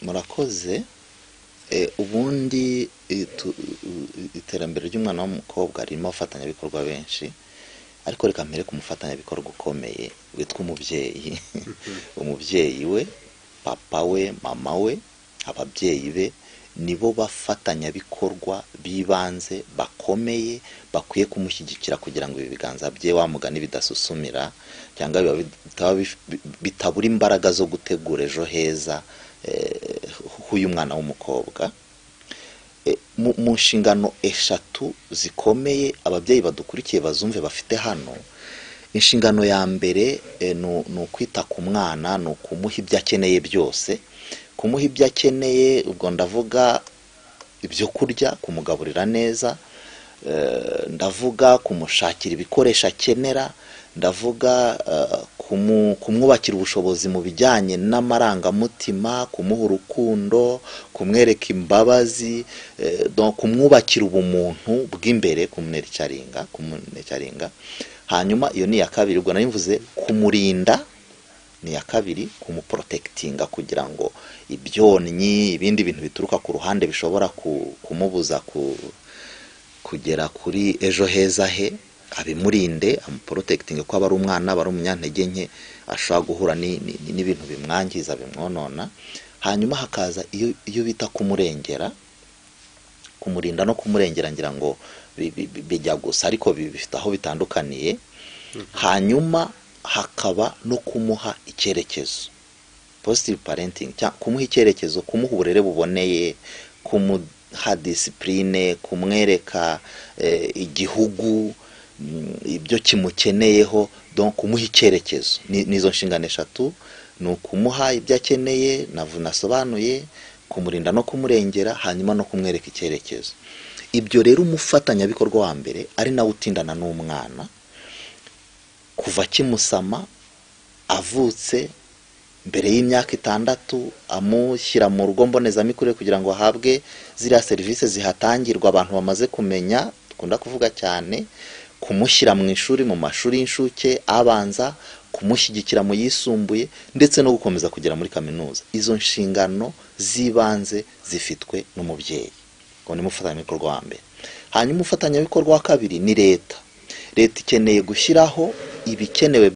murakoze ubundi iterambere ry'umwana w'umukobwa ririmo abafatanyabikorwa benshi ariko reka mpere ku mufatanyabikorwa ukomeye witwa umubyeyi umubyeyi we papa we mama we ababyeyi be nibo bafatanyabikorwa b'ibanze bakomeye bakwiye kumushyigikira kugira ngo ibi biganza bye wa mugani bidasusumira cyangwa bitabura imbaraga zo gutegura ejo heza h'uyu mwana w'umukobwa mu nshingano eshatu zikomeye ababyeyi badukurikiye bazumve bafite hano inshingano ya mbere ni ukwita ku mwana ni ukumuha ibyo akeneye byose kumuha ibyo akeneye ubwo ndavuga ibyo kurya kumugaburira neza ndavuga kumushakira ibikoresho akenera ndavuga kumwubakira ubushobozi mu bijyanye n'amarangamutima kumuha urukundo kumwereka imbabazi kumwubakira ubumuntu bw'imbere kumunecaringa hanyuma iyo ni iya kabiri ubwo mvuze kumurinda ni iya kabiri kumuporotekitinga kugira ngo ibyonnyi ibindi bintu bituruka ku ruhande bishobora kumubuza kugera kuri ejo heza he abimurinde amuporotekitinga ko aba ari umwana aba ari umunyantege nke ashobora guhura n'ibintu bimwangiza bimwonona hanyuma hakaza iyo bita kumurengera kumurinda no kumurengera ngira ngo bijya gusa ariko bifite aho bitandukaniye hanyuma hakaba no kumuha icyerekezo positive parenting kumuha icyerekezo kumuha uburere buboneye kumuha disipurine kumwereka igihugu ibyo kimukeneyeho kumuha icyerekezo n'izo nshingano eshatu ni ukumuha ibyo akeneye nasobanuye kumurinda no kumurengera hanyuma no kumwereka icyerekezo ibyo rero umufatanyabikorwa wa mbere ari nawe utindana n'umwana kuva kimusama avutse mbere y'imyaka itandatu amushyira mu rugo mbonezamikurire kugira ngo ahabwe ziriya serivisi zihatangirwa abantu bamaze kumenya dukunda kuvuga cyane kumushyira mu ishuri mu mashuri y'inshuke abanza kumushyigikira mu yisumbuye ndetse no gukomeza kugera muri kaminuza izo nshingano z'ibanze zifitwe n'umubyeyi ngo ni umufatanyabikorwa wa mbere hanyuma umufatanyabikorwa wa kabiri ni leta leta ikeneye gushyiraho ibikenewe